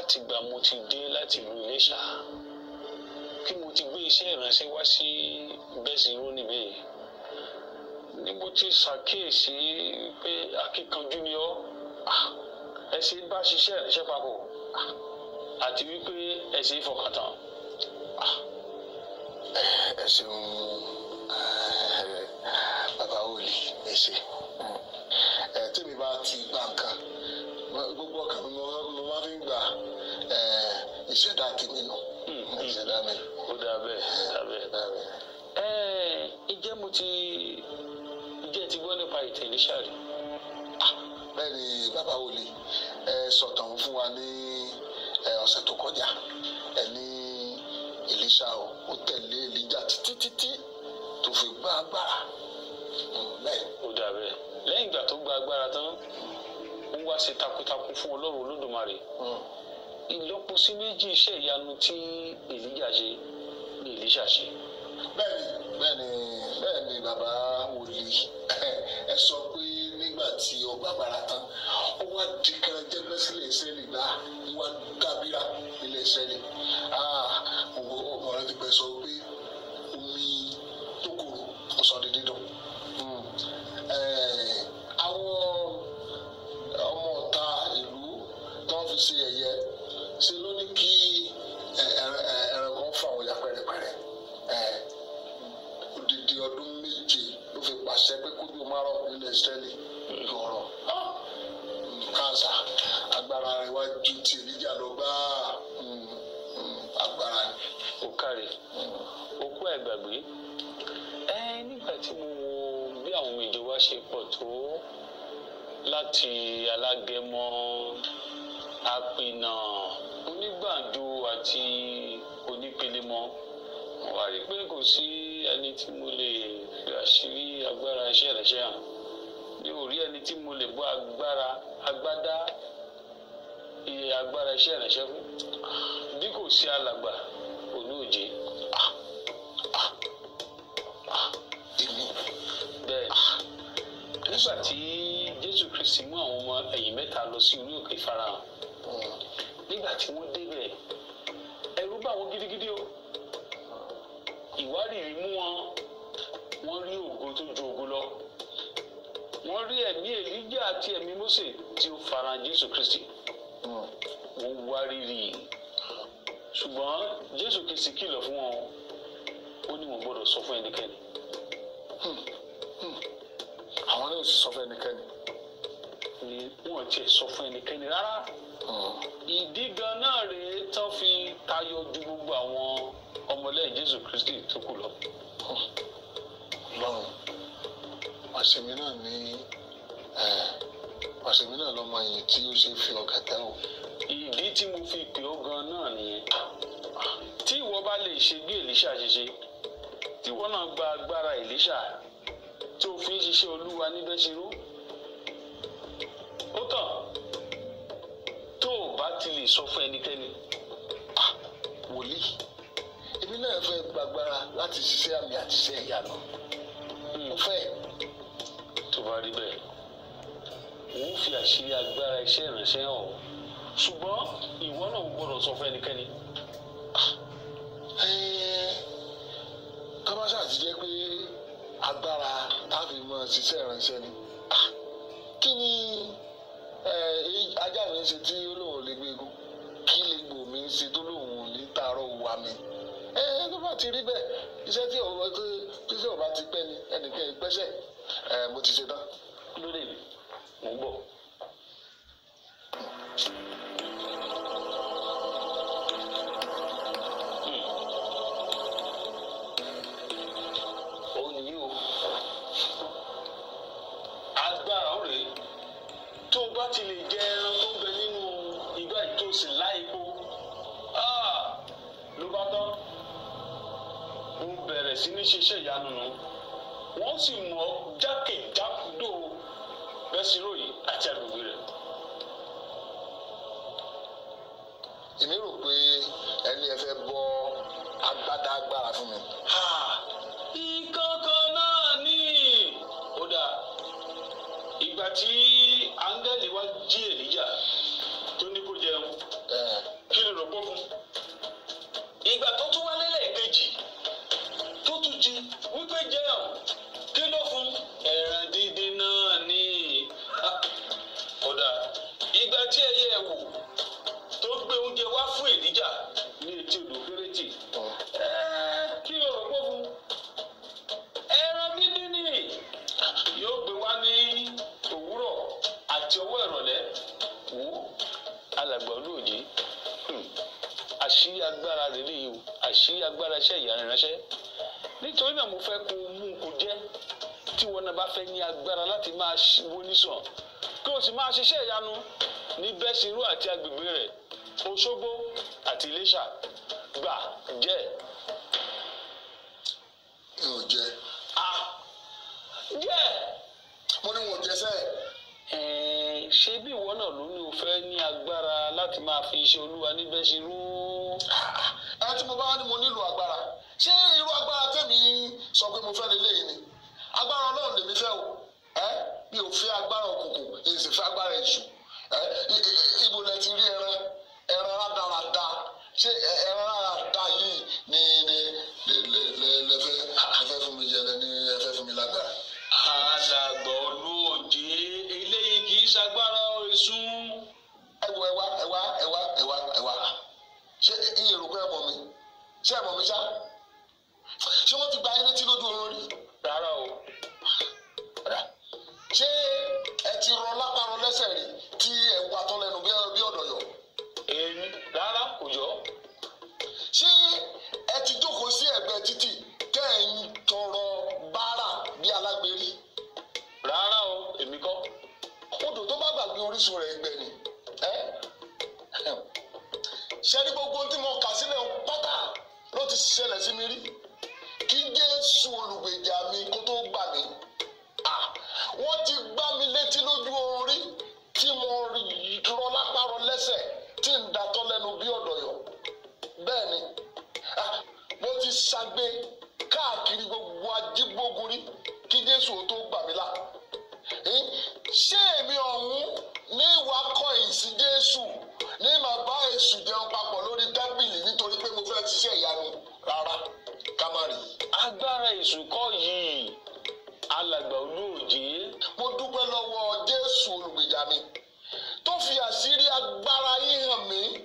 látìgbà mo ti dé láti ìlú Iléṣà kí mo ti gbé iṣẹ́ ìránṣẹ́ wá sí Bẹ́sìrú níbẹ̀ yìí ni mo ti ṣàkíyèsí pé akíkanjú ni ọ́ Ah, ẹ ṣe bá ṣiṣẹ́ ìránṣẹ́ papọ̀ Ah, àti wípé ẹ ṣe fọkàntán ẹ ṣeun ẹ, bàbá wòlíì ẹ ṣe ẹ tèmi bá ti gba nǹkan gbogbo ọkàn mi mo- mo máa fi ń gba ẹ, ìṣẹ̀dá tèmi nù ìṣẹ̀dá mi ó dà bẹ́ẹ̀ dà bẹ́ẹ̀. ìṣẹ̀dá mi. ẹ ǹjẹ́ mo ti ǹjẹ́ ẹ ti gbọ́ nípa ìtàn Èlíṣà rí bẹ́ẹ̀ ni bàbá wòlíì ẹ sọ̀tàn fún wa ní ẹ, ọ̀sẹ̀ tó kọjá ẹ ní Èlíṣà o ó tẹ̀lé Èlíjà títí títí tó fi gbá agbára Mm, bẹ́ẹ̀ ó dà bẹ́ẹ̀ lẹ́yìn ìgbà tó gba agbára tán ó wá ṣe takuntakun fún Ọlọ́run Olódùmarè Mm. ìlọ́po sí méjì iṣẹ́ ìyanu tí Èlíjà ṣe ní Èlíṣà ṣe bẹ́ẹ̀ni bẹ́ẹ̀ni bẹ́ẹ̀ni bàbá wòlíì ẹ sọ pé nígbà tí ó gbàgbára tán ó wá di kẹrẹjẹgbẹ sílé ìsẹ́lì gbá ó wá dábìrà nílé ìsẹ́lì ọ̀rẹ́ ti pẹ́ sọ pé omi tó korò ó sọ di dídùn Mm. Eh, àwọn ọmọ ọ̀ta ìlú tó ń fi ṣe ẹ̀yẹ ṣe ló ní kí ẹ- ẹran ẹ- ẹran kan fà wọ́n ya pẹ́rẹpẹ́rẹ ẹ odidi ọdún méje ló fi pàṣẹ pé kójú má rọ̀ nílẹ̀ Ísírẹ́lì lọ́rọ̀ káàsà agbára rẹ̀ wá ju ti Èlíjà lọ gbáà Mm, mm, agbára ni. ó káre ó kú àìgbàgbé ẹ nígbà tí mo wo bí àwọn ọmọ ìjọ wa ṣe pọ̀ tó láti alágẹmọ apìnà onígbàdo àti onípelemọ mo wá rí i pé kò sí ẹni tí mo lè fi àṣírí agbára iṣẹ́ ìrẹsẹ̀ hàn mi ò rí ẹni tí mo lè bọ́ agbára agbádá iye agbára iṣẹ́ ìrẹsẹ̀ fún bí kò sí alàgbà olóòjé èmi bẹ́ẹ̀ ni nígbà tí jésù kristi mú àwọn ọmọ ẹ̀yìn mẹ́ta lọ sí orí òkè farahàn Mm, nígbà tí wọ́n débẹ̀ ẹ̀rù bà wọ́n gidigidi o ìwárìrì mú wọn wọ́n rí ògo tó ju ògo lọ wọ́n rí ẹ̀mí èlíjà àti ẹ̀mí mósè tí ó farahàn jésù kristi mm. wọ́n wárìrì ṣùgbọ́n jésù kristi kìlọ̀ fún wọn ó ní wọn gbọ́dọ̀ sọ fún ẹnikẹ́ni àwọn náà ò sì sọ fún ẹnikẹ́ni. ni wọn tiẹ̀ sọ fún ẹnikẹ́ni rárá. Mm, ìdí gan náà rèé tán fi tayọ ju gbogbo àwọn ọmọlẹ́yìn jésù kristi tó kù lọ. Ọlọ́run wàṣẹmí náà ní ẹ, wàṣẹmí náà lọmọ yìí tí ó ṣe fi ọkàn tẹ o. ìdí tí mo fi pè ọ́ gan náà nìyẹn. tí ìwọ bá lè ṣe bí èlíṣà ṣe ṣe tí ìwọ náà gba agbára èlíṣà tó fi ń ṣiṣẹ́ olúwa níbẹ̀ ṣe rú. ó tàn tó o bá ti lè sọ fún ẹnikẹ́ni. wòlíì èmi náà fẹ́ gbàgbára láti ṣiṣẹ́ àmì àti iṣẹ́ ìyanu mo fẹ́ tó bá rí bẹ́ẹ̀ wọ́n fi àṣírí agbára iṣẹ́ ìránṣẹ́ hàn ọ́ ṣùgbọ́n ìwọ náà ò gbọ́dọ̀ sọ fún ẹnikẹ́ni. kọ́másà ti jẹ́ pé agbára táfi mọ ṣiṣẹ́ ìránṣẹ́ ni Ah, kí ni eh, èyí- ajá mi ń ṣe tí olóhùn lè gbé egun kí lè gbò mí ń ṣe tó lóhùn ní tààrọ̀ wà mí. ẹ ẹ tó bá ti rí bẹ́ẹ̀ iṣẹ́ tí ọba tí iṣẹ́ ọba ti pẹ́ ni ẹnìkan ìpẹ́sẹ̀ ẹ mo ti ṣe tán. lórí mi mò ń bọ̀. òun nìyí o agbára ó rèé tó o bá ti lè jẹ ẹran tó ń bẹ nínú igbá ìtòsí láìpó ló bá tán ó bẹ̀rẹ̀ sí ní ṣiṣẹ́ ìyanu nù wọ́n sì mọ̀ ọ́ jákèjádò bẹ́sìrò yìí àti agbègbè rẹ̀. èmi rò pé ẹni ẹ fẹ́ bọ́ agbádá agbára fún mi. Ha! Ìkankan náà ní. Ó dáa. Ìgbà tí áńgẹ́lì wá jí Èlíjà tó ní kó jẹun. ẹ tí ẹyẹ ẹ wò tó gbé oúnjẹ wá fún èdíjà ní etí odò péréte ẹ kí o rò pé fún ẹran dídín ni yóò gbé wá ní òwúrọ̀ àti ọwọ́ ìrọ̀lẹ́ wò ó alàgbà olóòjì àṣírí agbára rẹ̀ lè o àṣírí agbára iṣẹ́ ìyá rẹ̀ ránṣẹ́ nítorí náà mo fẹ́ kó o mú kó jẹ́ tí wọn náà bá fẹ́ ní agbára láti máa wo nísàn kí o sì máa ṣiṣẹ́ ìyanu ní bẹ́sìrú àti agbègbè rẹ̀ Òṣogbo àti Iléṣà gbà jẹ́ mi ò jẹ a jẹ́ mo ní wọn ò jẹ sẹ́ẹ̀. ẹ̀ẹ́n ṣé bí ìwọ náà ló ní o fẹ́ ní agbára láti máa fi iṣẹ́ Olúwa ní bẹ́sìrú ẹ tí mo bá ní mo nílò agbára ṣé irú agbára tẹ̀mí sọ pé mo fẹ́ lélẹ́yìn ni agbára ọlọ́run lèmi fẹ́ o ẹ mi ò fẹ́ agbára òkùnkùn èyí sì fẹ́ agbára èṣù ẹ i- i- ibo lẹ ti rí ẹran ẹran rádaràda ṣé ẹ- ẹran rádaràda yìí ni ni lẹ lẹ lẹ lẹ fẹ́ lẹ fẹ́ fún mi jẹ lẹ ní ẹ fẹ́ fún mi lágbára. alàgbà olóòjé eléyìí kì í ṣagbára èṣù ẹ wo ẹ wá ẹ wá ẹ wá ẹ wá ẹ wá ṣé iye rò pé ẹ mọ̀ mi ṣé ẹ mọ̀ mi ṣá ṣé wọ́n ti gba ayé létí lójú oorun rí. rárá o ṣé ẹ ti rọ lápárọ lẹ́sẹ̀ rí tí ẹ wà tán lẹ́nu bí bí ọ̀dọ̀ yọ èmi rárá kò yọ ṣé ẹ ti jókòó sí ẹ̀gbẹ́ títì tẹ́ ẹ ń tọrọ bárà bí alágbèrí rárá o èmi kọ́ odò tó bá gbàgbé orísun rẹ̀ gbẹ ni ẹ ṣe ní gbogbo ohun tí mo kà sílẹ̀ ń pátá ló ti ṣẹlẹ̀ sí mi rí kí Jésù olùgbèjà mi kó tó gbà mí Ah, wọ́n ti gbá mi létí lójú orí tí mo rọ lápá rọ lẹ́sẹ̀ tí ń datọ́ lẹ́nu bí ọ̀dọ̀yọ̀ bẹ́ẹ̀ ni ah, mo ti ṣàgbé káàkiri gbogbo ajígbógun rí kí Jésù ó tó gbà mí là Eh, ṣé èmi ọ̀hún ní ìwà kọ̀yìn sí Jésù ní màá bá èṣù jẹun papọ̀ lórí tábìlì nítorí pé mo fẹ́ ṣiṣẹ́ ìyanu rárá ká má rí i. agbára èṣù kọ́ yìí alàgbà olóòjé mo dúpẹ́ lọ́wọ́ jésù olùgbèjà mi tó fi àṣírí agbára yín hàn mí